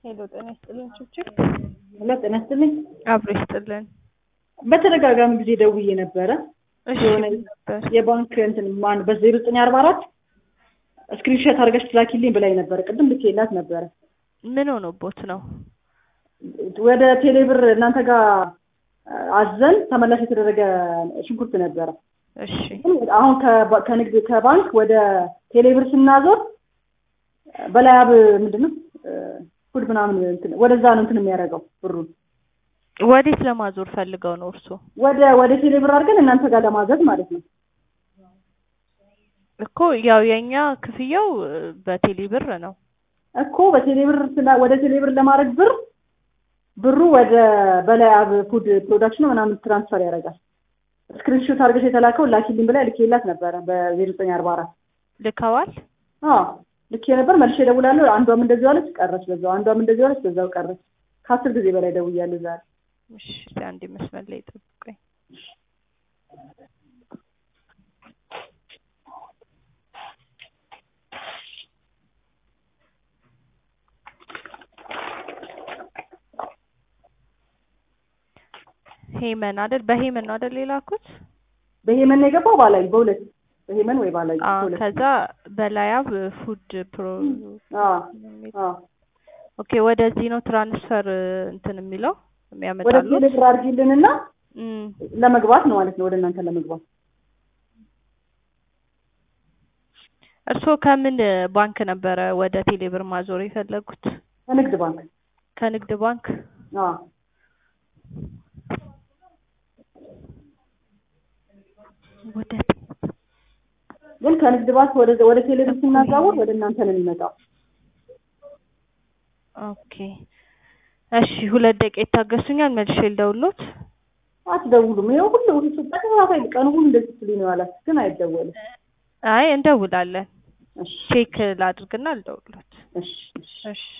ሄሎ ጤና ይስጥልን ችብችብ ሄሎ ጤና ይስጥልኝ። አብሮ ይስጥልን። በተደጋጋሚ ጊዜ ደውዬ ነበረ። እሺ የሆነ ነበር የባንክ እንትን ማን በዜሮ ዘጠኝ አርባ አራት ስክሪንሾት አድርገሽ ትላኪልኝ ብላኝ ነበረ። ቅድም ልኬላት ነበረ። ምን ሆኖቦት ነው? ወደ ቴሌብር እናንተ ጋር አዘን ተመላሽ የተደረገ ሽንኩርት ነበረ። እሺ አሁን ከባ- ከንግድ ከባንክ ወደ ቴሌብር ስናዞር በላያብ ምንድን ነው ፉድ ምናምን እንትን ወደዛ ነው እንትን የሚያደርገው ብሩን ወዴት ለማዞር ፈልገው ነው እርሶ? ወደ ወደ ቴሌብር አድርገን እናንተ ጋር ለማዘዝ ማለት ነው። እኮ ያው የኛ ክፍያው እ፣ በቴሌ ብር ነው። እኮ በቴሌብር ስላ- ወደ ቴሌብር ለማድረግ ብር ብሩ ወደ በላያብ ፉድ ፕሮዳክሽን ምናምን ትራንስፈር ያደርጋል። ስክሪንሾት አድርገሽ የተላከው ላኪልኝ ብላ ልኬላት ነበረ በዜሮ ዘጠኝ አርባ አራት ልከዋል? አዎ ልኬ ነበር። መልሼ እደውላለሁ። አንዷም እንደዚህ አለች ቀረች፣ በዛው አንዷም እንደዚህ አለች፣ በዛው ቀረች። ከአስር ጊዜ በላይ ደውያለሁ ዛሬ። እሺ አንድ መስመር ላይ ጠብቁኝ። ሄመን አይደል? በሄመን ነው አይደል የላኩት? በሄመን ነው የገባው ባላይ በሁለት በሄመን ወይ ባላይ አዎ በሁለት ከዛ በላያብ ፉድ ፕሮ አዎ አዎ ኦኬ ወደዚህ ነው ትራንስፈር እንትን የሚለው ወደ የሚያመጣሉት ቴሌብር አድርጊልንና እም፣ ለመግባት ነው ማለት ነው። ወደ እናንተ ለመግባት እርስዎ ከምን ባንክ ነበረ ወደ ቴሌብር ማዞር የፈለጉት? ከንግድ ባንክ ከንግድ ባንክ አዎ ወደ ግን ከንግድ ባንክ ወደ ወደ ቴሌብር ስናዛውር ወደ እናንተ ነው የሚመጣው። ኦኬ እሺ፣ ሁለት ደቂቃ ይታገሱኛል፣ መልሼ ልደውልዎት። አትደውሉም። ይኸው ሁሉ ሁሉ ተከታታይ ቀን ሁሉ እንደዚህ ስትሉኝ ነው ያላችሁ፣ ግን አይደወልም። አይ እንደውላለን። እሺ ቼክ ላድርግና ልደውልዎት። እሺ እሺ እሺ